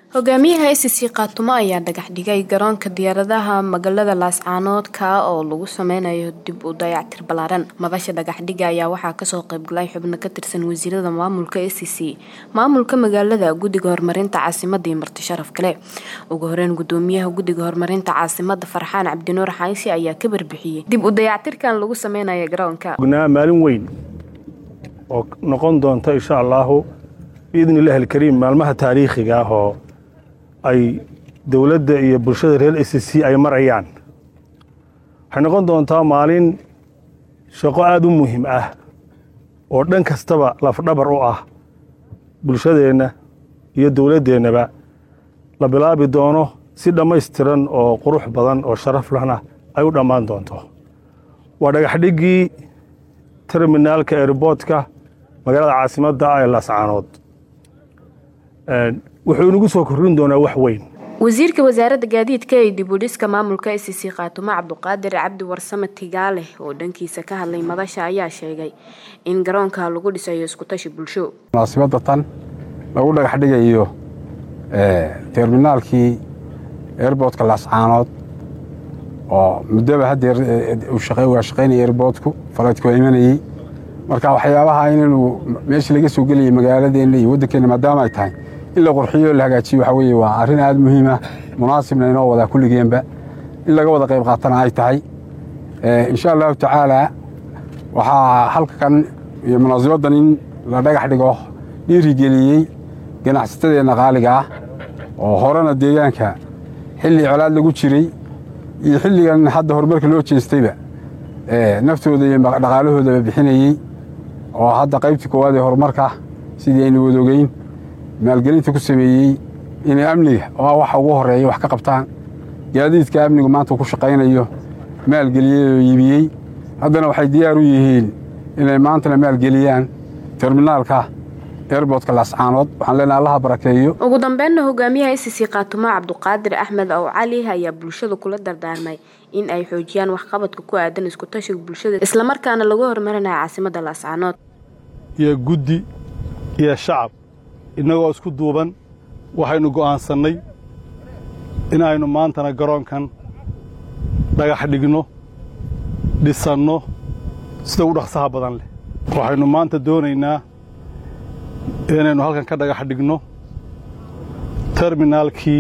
hogaamiyaha SSC Khaatumo ayaa dhagax dhigay garoonka diyaaradaha magaalada Laascaanood ka oo lagu sameynayo dib u dayactir ballaaran madasha dhagax dhiga ayaa waxaa kasoo qaybgalay xubno ka tirsan wasiirada maamulka SSC maamulka magaalada guddiga horumarinta caasimadda iyo marti sharaf kale ugu horeyn gudoomiyaha guddiga horumarinta caasimadda Farxaan Cabdinuur Xaysi ayaa ka barbixiyey dib u dayactirkan lagu sameynayo garoonka maalin weyn oo noqon doonta insha allahu biidni illaahi alkariim maalmaha taariikhiga ah oo ay dowladda iyo bulshada reer s c ay marayaan waxay noqon doontaa maalin shaqo aada u muhiim ah oo dhan kastaba lafdhabar u ah bulshadeenna iyo dowladdeennaba la bilaabi doono si dhammaystiran oo qurux badan oo sharaf lahna ay u dhammaan doonto waa dhagaxdhiggii terminaalka airboodka magaalada caasimadda ah ee laascaanood wuxuu inagu soo korrin doonaa wax weyn wasiirka wasaaradda gaadiidka ee dib u dhiska maamulka SSC Khaatumo Cabduqaadir Cabdi Warsame Tigaale oo dhankiisa ka hadlay madasha ayaa sheegay in garoonka lagu dhisayo isku tashi bulsho munaasabadda tan lagu dhagax dhigayo terminaalkii airboodka laascaanood oo muddaba haddeer waa shaqaynaya airboodku falaydku waa imanayey marka waxyaabaha inaynu meesha laga soo gelayay magaaladeenna iyo waddankeenna maadaama ay tahay in la qurxiyo la hagaajiyo waxa weeye waa arrin aada muhiima munaasibna inoo wadaa kulligeenba in laga wada qayb qaatana ay tahay insha allahu tacaala waxaa halkan iyo munaasibaddan in la dhagax dhigo dhiirigeliyey ganacsatadeenna qaaliga ah oo horena deegaanka xilli colaad lagu jiray iyo xilligan hadda horumarka loo jeestayba naftooda iyo dhaqaalahoodaba bixinayey oo hadda qaybtii koowaad ee horumarka sidii aynu wadogeyn maalgelinta ku sameeyey inay amniga oo waxa ugu horeeya wax ka qabtaan gaadiidka amnigu maanta ku shaqaynayo maalgeliyey oo iibiyey haddana waxay diyaar u yihiin inay maantana maalgeliyaan terminaalka airboodka laascaanood waxaan leenahay allaha barakeeyo ugu dambeynna hogaamiyaha SSC Khaatumo Cabduqaadir Axmed Aw Cali ayaa bulshada kula dardaarmay in ay xoojiyaan waxqabadka ku aadan isku tashiga bulshada isla markaana lagu horumarinayo caasimadda Laascaanood iyo guddi iyo shacab innagoo isku duuban waxaynu go'aansannay in aynu maantana garoonkan dhagax dhigno dhisanno sida ugu dhaqsaha badan leh waxaynu maanta doonaynaa inaynu halkan ka dhagax dhigno terminaalkii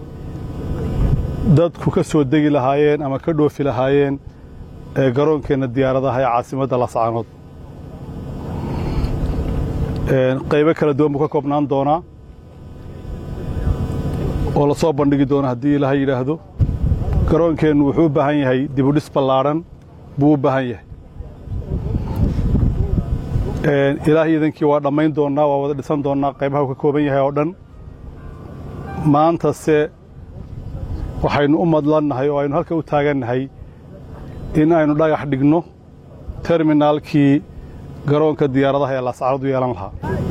dadku ka soo degi lahaayeen ama ka dhoofi lahaayeen ee garoonkeenna diyaaradaha ee caasimadda laascaanood qaybo kala duwan buu ka koobnaan doonaa oo la soo bandhigi doona haddii ilaha yidhaahdo garoonkeennu wuxuu u baahan yahay dibudhis ballaadhan buu u baahan yahay ilaah iidankii waa dhammayn doonnaa waa wada dhisan doonnaa qaybaha uu ka kooban yahay oo dhan maantase waxaynu u madlannahay oo aynu halka u taagannahay in aynu dhagax dhigno terminaalkii garoonka diyaaradaha ee laascaanood u yeelan lahaa